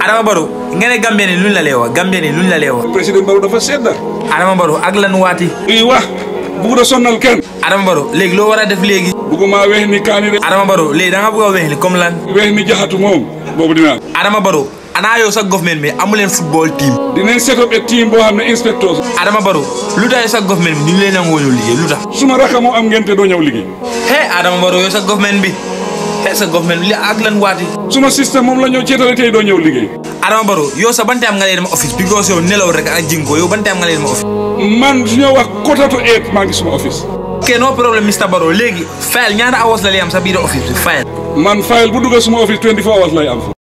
Adama Barrow nga ne Gambie ni luñ la lee wax Gambie ni luñ la lee wax président Barrow dafa sedda Adama Barrow ak lan waati i wax bugg a sonnal kenn Adama Barrow léegi loo war a def léegi bugguma weex ni kaani de Adama Barrow léegi da nga bëgg a weex ni comme lan weex ni jaxatu moom boobu dinaa Adama Barrow anaa yow sa government bi amuleen football team dinañ set up a team boo xam ne inspecteurs Adama Barrow lu tax sa government bi ñu leen nangoo ñu liggéey lu tax suma raka moo am ngeen te doo ñëw liggéey he Adama Barrow yow sa government bi he sa government bi li ak lan waati suma système moom la ñëw ceetale tey doo ñëw liggéey Adama Barrow yow sa ban time nga lay dem office because yow nelaw rek ak jinko yow ban time nga lay dem office man su ñoo wax quarter to eight maa ngi suma office ok no problème Mr Barrow léegi file ñaata hours la lay am sa biir office bi file man file bu dugga suma office 24 hours lay am fa